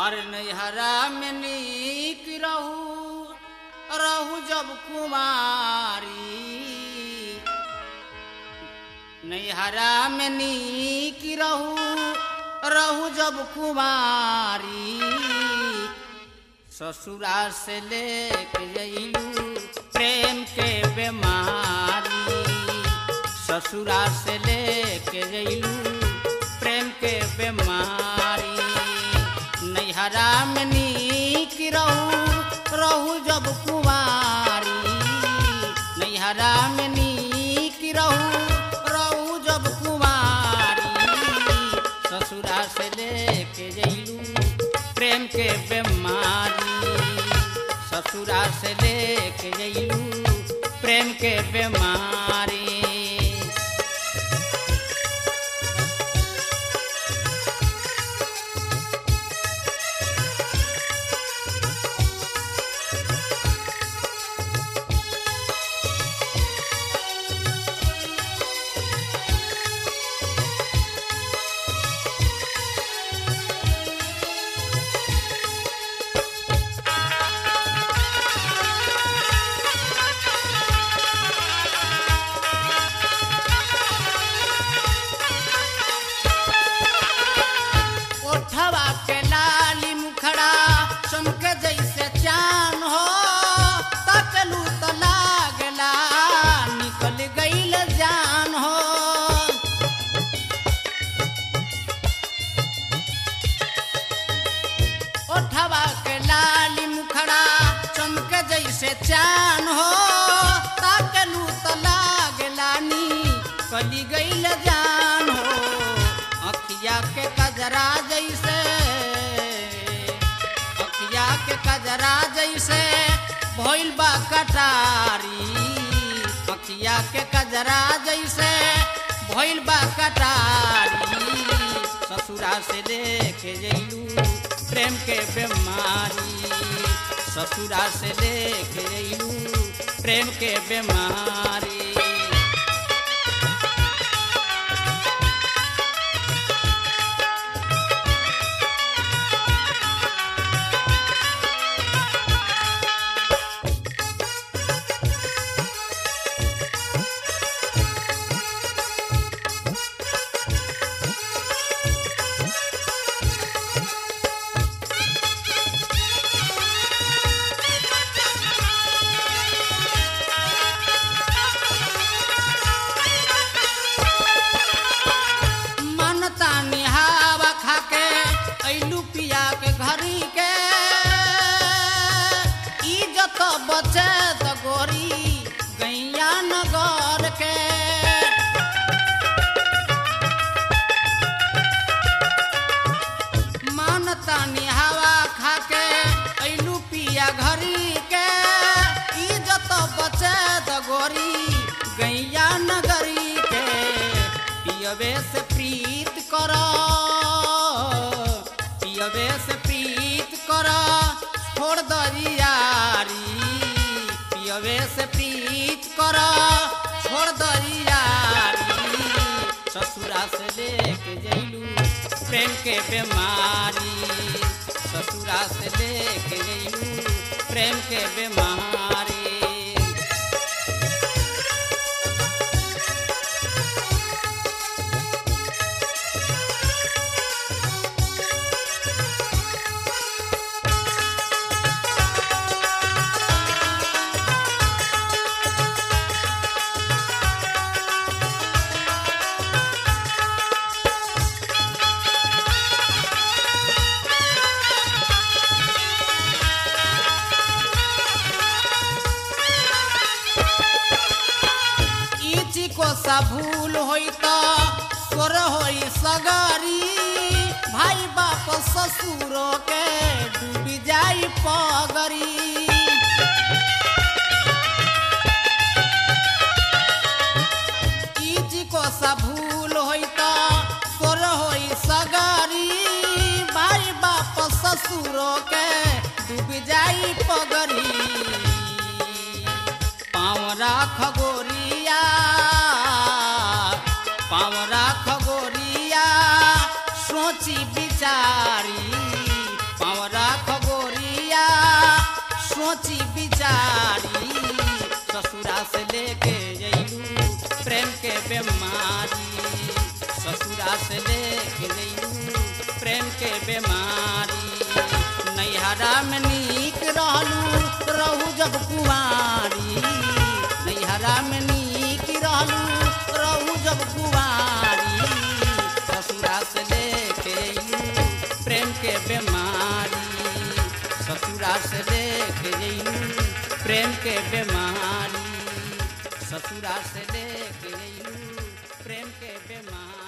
और नैहरा में नीक रहू रहू जब कुमारी नैहरा में नीक रहू रहू जब कुमारी ससुरा से लेके जइलू प्रेम के बीमारी ससुरा से लेके जइलू प्रेम के बीमारी नैहरा में नीक रहू रहू जब कुमारी नैहरा में नीक रहू रहू जब कुमारी ससुरा से लेके जइलू प्रेम के बीमारी ससुरा से लेके जइलू प्रेम के बीमारी ओठवा के लाली मुखड़ा चमके जैसे चान हो तकलू तो लागला निकल गईल जान हो ओठवा के लाली मुखड़ा चमके जैसे चान हो तकलू तो लागला निकल गईल जान हो अखिया के कजरा जैसे अखिया के कजरा जैसे भइल बा कटारी अखिया के कजरा जैसे भइल बा कटारी ससुरा से लेके जइलू प्रेम के बीमारी ससुरा से लेके जइलू प्रेम के बीमारी मनता निहावा खाके ऐलू पिया के घरी के इज्जत बचे त गोरी गैया नगर के मानता निहावा खाके ऐलू पिया घरी के इज्जत बचे त गोरी गैया नगरी के पियबे से प्रीत कर पियबे से प्रीत कर छोड़ दरियारी पियबे से प्रीत कर छोड़ दरियारी ससुरा से लेके जइलू प्रेम के बीमारी ससुरा से लेके जइलू प्रेम के बीमारी इची को सा भूल होई त सोर होई सगारी भाई बाप ससुर के डूबी जाई पगरी इची को सा भूल होई त सोर होई सगारी भाई बाप ससुर के डूबी जाई पगरी पाँव राख गोरिया पाँव राख गोरिया सोची बिचारी पाँव लेके जइलू प्रेम के बीमारी ससुरा से लेके जइलू प्रेम के बीमारी नैहरा में नीक रहलू रहू जब कुमारी नैहरा में नीक रहलू रहू जब कुमारी ससुरा से लेके अइलू प्रेम के बीमारी ससुरा से लेके अइलू प्रेम के बीमारी ससुरा से लेके अइलू प्रेम के बीमारी